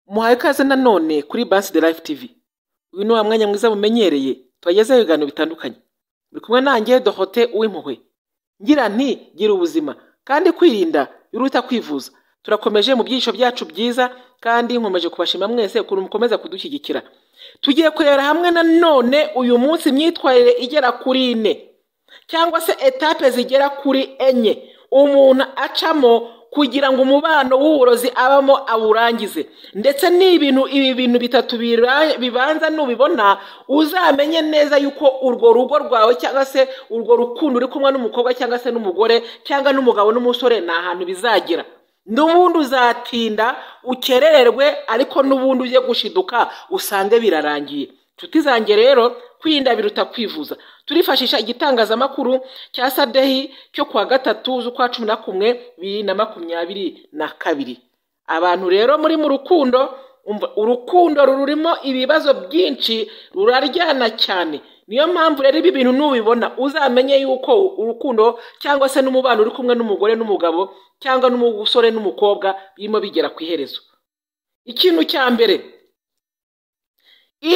muhaye ikaze nanone kuri Bansi de Life TV uyu ni wa mwanya mwiza mumenyereye tubagezaho ibiganiro bitandukanye buri kumwe nanjye Dorote uw'impuhwe ngira nti gira ubuzima kandi kwirinda biruta kwivuza turakomeje mu byiciro byacu byiza kandi nkomeje kubashima mwese ukuntu mukomeza kudushyigikira tugiye kurebera hamwe nanone uyu munsi imyitwarire igera kuri ine cyangwa se etape zigera kuri enye umuntu acamo kugira ngo umubano w'uburozi abamo awurangize ndetse n'ibintu ibi bintu bitatu bira- bibanza nubibona uzamenye neza yuko urwo rugo rwawe cyangwa se urwo rukundo uri kumwe n'umukobwa cyangwa se n'umugore cyangwa n'umugabo n'umusore ni ahantu bizagera n'ubundi uzatinda ukerererwe ariko n'ubundi ujye gushiduka usange birarangiye inshuti zanjye rero kwirinda biruta kwivuza turifashisha igitangazamakuru cya sadehi cyo kuwa gatatu z'ukwa cumi na kumwe bibiri na makumyabiri na kabiri abantu rero muri mu rukundo umva, urukundo rurimo ibibazo byinshi ruraryana cyane niyo mpamvu rero ibi bintu nubibona uzamenye yuko urukundo cyangwa se n'umubano uri kumwe n'umugore n'umugabo cyangwa n'umusore n'umukobwa birimo bigera ku iherezo ikintu cya mbere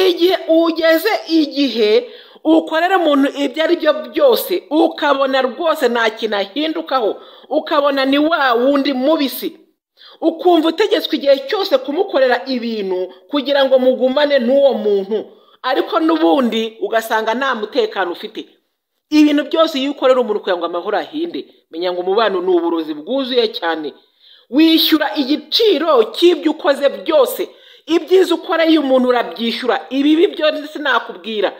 igihe ugeze igihe ukorera umuntu ibyo ari byo byose ukabona rwose nta kintu ahindukaho ukabona ni wa wundi mubisi ukumva utegetswe igihe cyose kumukorera ibintu kugira ngo mugumane n'uwo muntu ariko n'ubundi ugasanga nta mutekano ufite ibintu byose iyo ukorera umuntu kugira ngo amahoro ahinde menya ngo umubano ni uburozi bwuzuye cyane wishyura igiciro cy'ibyo ukoze byose ibyiza ukoreye umuntu urabyishyura ibibi byo sinakubwira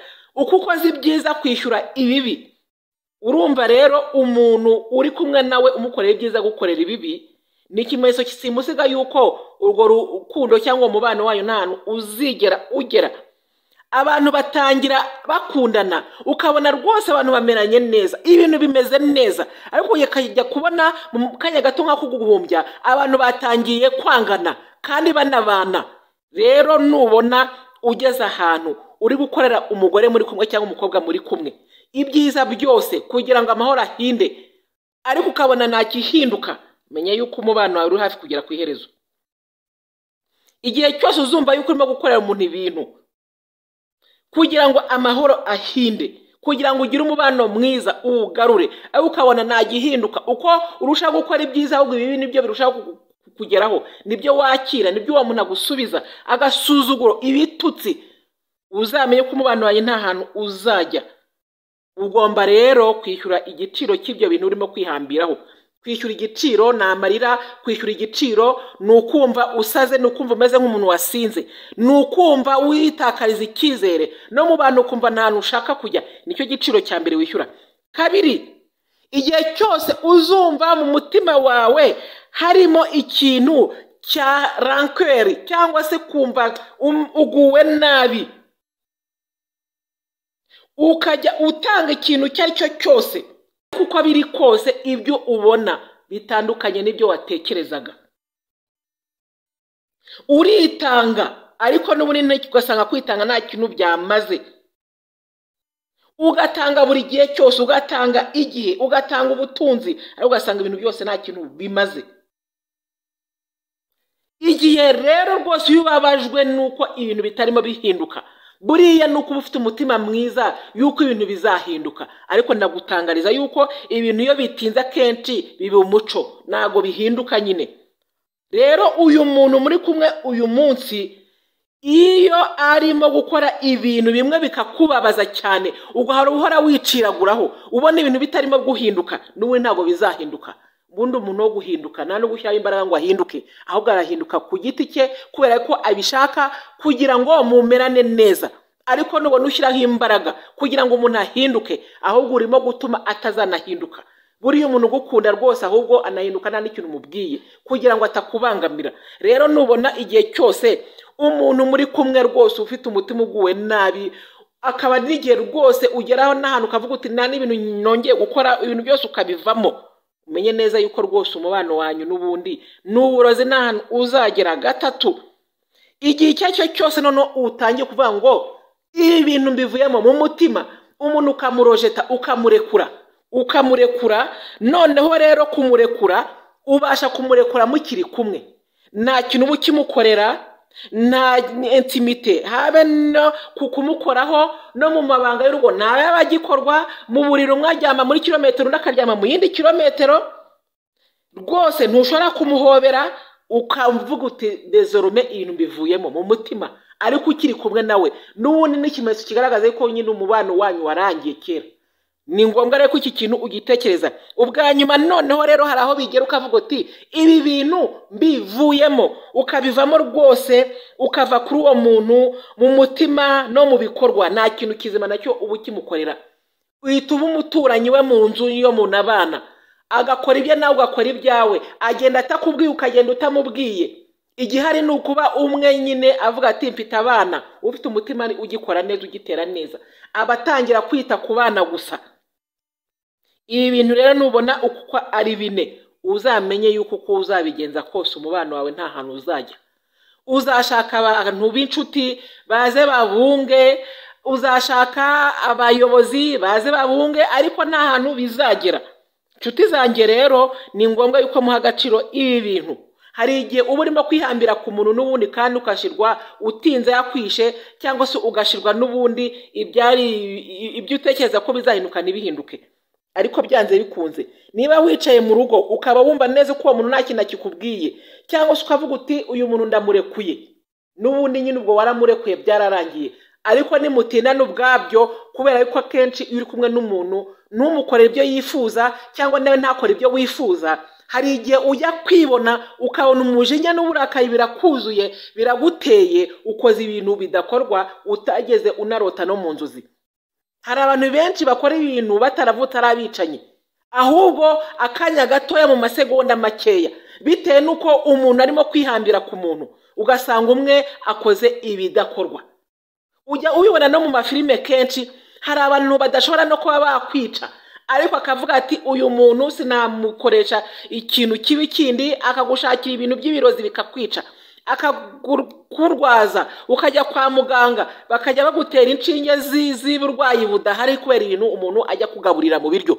uko ukoze ibyiza kwishyura ibibi urumva rero umuntu uri kumwe nawe umukorera ibyiza gukorera ibibi ni ikimenyetso kisimusiga yuko urwo rukundo cyangwa umubano wayo nta hantu uzigera ugera abantu batangira bakundana ukabona rwose abantu bameranye neza ibintu bimeze neza ariko ukajya kubona mu kanya gato nk'ako guhumbya abantu batangiye kwangana kandi banabana rero nubona ugeze ahantu uri gukorera umugore muri kumwe cyangwa umukobwa muri kumwe ibyiza byose kugira ngo amahoro ahinde ariko ukabona ntakihinduka menya yuko umubano wawe uri hafi kugera ku iherezo igihe cyose uzumva yuko urimo gukorera umuntu ibintu kugira ngo amahoro ahinde kugira ngo ugire umubano mwiza uwugarure aho ukabona ntagihinduka uko urushaho gukora ibyiza ahubwo ibibi nibyo birushaho ku- ku- kugeraho nibyo wakira nibyo uwo muntu agusubiza agasuzuguro ibitutsi uzamenye ko umubano wawe nta hantu uzajya ugomba rero kwishyura igiciro cy'ibyo bintu urimo kwihambiraho kwishyura igiciro ni amarira kwishyura igiciro ni ukumva usaze ni ukumva umeze nk'umuntu wasinze ni ukumva witakariza icyizere no mu bantu ukumva nta hantu ushaka kujya nicyo giciro cya mbere wishyura kabiri igihe cyose uzumva mu mutima wawe harimo ikintu cya rankweri cyangwa se kumva um- uguwe nabi ukajya utanga ikintu icyo ari cyo cyose kuko biri kose ibyo ubona bitandukanye n'ibyo watekerezaga uritanga ariko n'ubundi ugasanga kwitanga nta kintu byamaze ugatanga buri gihe cyose ugatanga igihe ugatanga ubutunzi ariko ugasanga ibintu byose nta kintu bimaze igihe rero rwose iyo ubabajwe nuko ibintu bitarimo bihinduka buriya ni uko uba ufite umutima mwiza yuko ibintu bizahinduka ariko ndagutangariza yuko ibintu iyo bitinze akenshi biba umuco ntabwo bihinduka nyine rero uyu muntu muri kumwe uyu munsi iyo arimo gukora ibintu bimwe bikakubabaza cyane ugahora uhora wiciraguraho ubona ibintu bitarimo guhinduka n'ubundi ntabwo bizahinduka ubundi umuntu wo guhinduka nta no gushyiraho imbaraga ngo ahinduke ahubwo arahinduka ku giti cye kubera ko abishaka kugira ngo mumerane neza ariko nubona ushyiraho imbaraga kugira ngo umuntu ahinduke ahubwo urimo gutuma atazanahinduka buriya umuntu ugukunda rwose ahubwo anahinduka nta n'ikintu umubwiye kugira ngo atakubangamira rero nubona igihe cyose umuntu muri kumwe rwose ufite umutima uguwe nabi akaba n'igihe rwose ugeraho n'ahantu ukavuga uti nta n'ibintu nongeye gukora ibintu byose ukabivamo umenye neza yuko rwose umubano wanyu n'ubundi ni uburozi nta hantu uzagera gatatu igihe icyo ari cyo cyose noneho utangiye kuvuga ngo ibi bintu mbivuyemo mu mutima umuntu ukamurojeta ukamurekura ukamurekura noneho rero kumurekura ubasha kumurekura mukiri kumwe nta kintu uba ukimukorera nta intimite habe no ku kumukoraho no mu mabanga y'urugo ntayaba agikorwa mu buriri umwe aryama muri kilometero undi akaryama mu yindi kilometero rwose ntushobora kumuhobera ukavuga uti dezorume ibintu mbivuyemo mu mutima ariko ukiri kumwe nawe n'ubundi n'ikimenyetso kigaragaza ko nyine umubano wanyu warangiye kera ni ngombwa rero ko iki kintu ugitekereza ubwa nyuma noneho rero hari aho bigera ukavuga uti ibi bintu mbivuyemo ukabivamo rwose ukava kuri uwo muntu mu mutima no mu bikorwa nta kintu kizima nacyo uba ukimukorera uhita uba umuturanyi we mu nzu iyo muntu abana agakora ibye nawe ugakora ibyawe agenda atakubwiye ukagenda utamubwiye igihari ni ukuba umwe nyine avuga ati mfite abana ufite umutima ugikora neza ugitera neza aba atangira kwita ku bana gusa ibi bintu rero nubona uko ari bine uzamenye yuko uko uzabigenza kose umubano wawe nta hantu uzajya uzashaka abantu b'inshuti baze babunge uzashaka abayobozi baze babunge ariko nta hantu bizagera inshuti zanjye rero ni ngombwa yuko muha agaciro ibi bintu hari igihe uba urimo kwihambira ku muntu n'ubundi kandi ugashyirwa utinze yakwishe cyangwa se ugashyirwa n'ubundi ibyari ibyo utekereza ko bizahinduka ntibihinduke ariko byanze bikunze niba wicaye mu rugo ukaba wumva neza ko uwo muntu nta kintu akikubwiye cyangwa se ukavuga uti uyu muntu ndamurekuye n'ubundi nyine ubwo waramurekuye byararangiye ariko nimutinana ubwabyo kubera yuko akenshi iyo uri kumwe n'umuntu ntumukorere ibyo yifuza cyangwa nawe ntakore ibyo wifuza hari igihe ujya kwibona ukabona umujinya n'uburakari birakuzuye biraguteye ukoze ibintu bidakorwa utageze unarota no mu nzozi hari abantu benshi bakora ibintu bataravutse ari abicanyi ahubwo akanya gatoya mu masegonda makeya bitewe n'uko umuntu arimo kwihambira ku muntu ugasanga umwe akoze ibidakorwa ujya ubibona no mu mafilime kenshi hari abantu badashobora no kuba bakwica ariko akavuga ati uyu muntu sinamukoresha ikintu kibi kindi akagushakira ibintu by'ibirozi bikakwica akakurwaza ukajya kwa muganga bakajya bagutera inshinge z'uburwayi budahari kubera ibintu umuntu ajya kugaburira mu biryo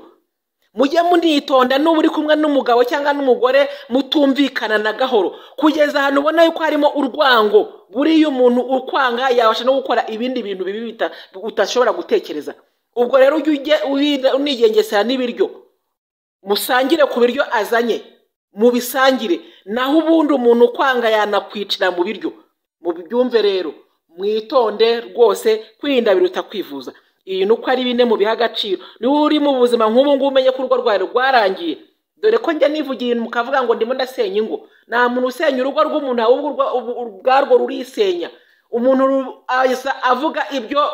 mujye munitonda n'uba uri kumwe n'umugabo cyangwa n'umugore mutumvikana na gahoro kugeza ahantu ubona yuko harimo urwango buriya umuntu ukwanga yabasha no gukora ibindi bintu bibi utashobora gutekereza ubwo rero ujye unigengesera n'ibiryo musangire ku biryo azanye mubisangire naho ubundi umuntu ukwanga yanakwicira mu biryo mubyumve rero mwitonde rwose kwirinda biruta kwivuza ibintu uko ari bine mu biha agaciro niba uri mu buzima nk'ubu ngubu umenye ko urugo rwawe rwarangiye dore ko njya nivugiye mukavuga ngo ndimo ndasenya ingo nta muntu usenya urugo rw'umuntu ahubwo ubwarwo rurisenya umuntu avuga ibyo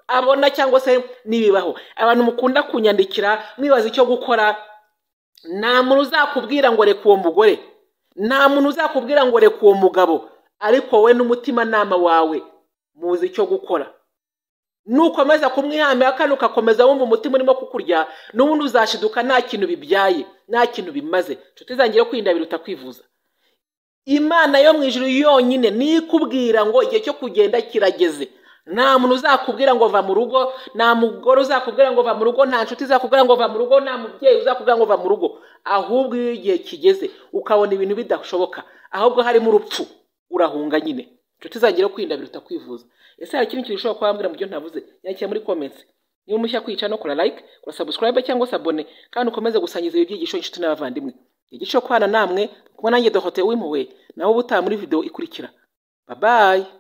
abona cyangwa se n'ibibaho abantu mukunda kunyandikira mwibaza icyo gukora nta muntu uzakubwira ngo reka uwo mugore nta muntu uzakubwira ngo reka uwo mugabo ariko wowe n'umutimanama wawe muzi icyo gukora nukomeza kumwihambira kandi ugakomeza wumva umutima urimo kukurya n'ubundi uzashiduka nta kintu bibyaye nta kintu bimaze inshuti zangira kwirinda biruta kwivuza imana yo mu ijoro yonyine niyo ikubwira ngo igihe cyo kugenda kirageze nta muntu uzakubwira ngo va mu rugo nta mugore uzakubwira ngo va mu rugo nta nshuti izakubwira ngo va mu rugo nta mubyeyi uzakubwira ngo va mu rugo ahubwo iyo igihe kigeze ukabona ibintu bidashoboka ahubwo harimo urupfu urahunga nyine inshuti zangira kwirinda biruta kwivuza ese hari ikindi kintu ushobora kuba wambwira mu byo ntavuze nyakira muri komentsi niba umushya kwica no kora like kora subscribe cyangwa se abone kandi ukomeze gusangiza ibi byigisho inshuti n'abavandimwe igice cyo kwana namwe kuko nanjye dohote w'impuhwe nawe ubutaha muri video ikurikira babaye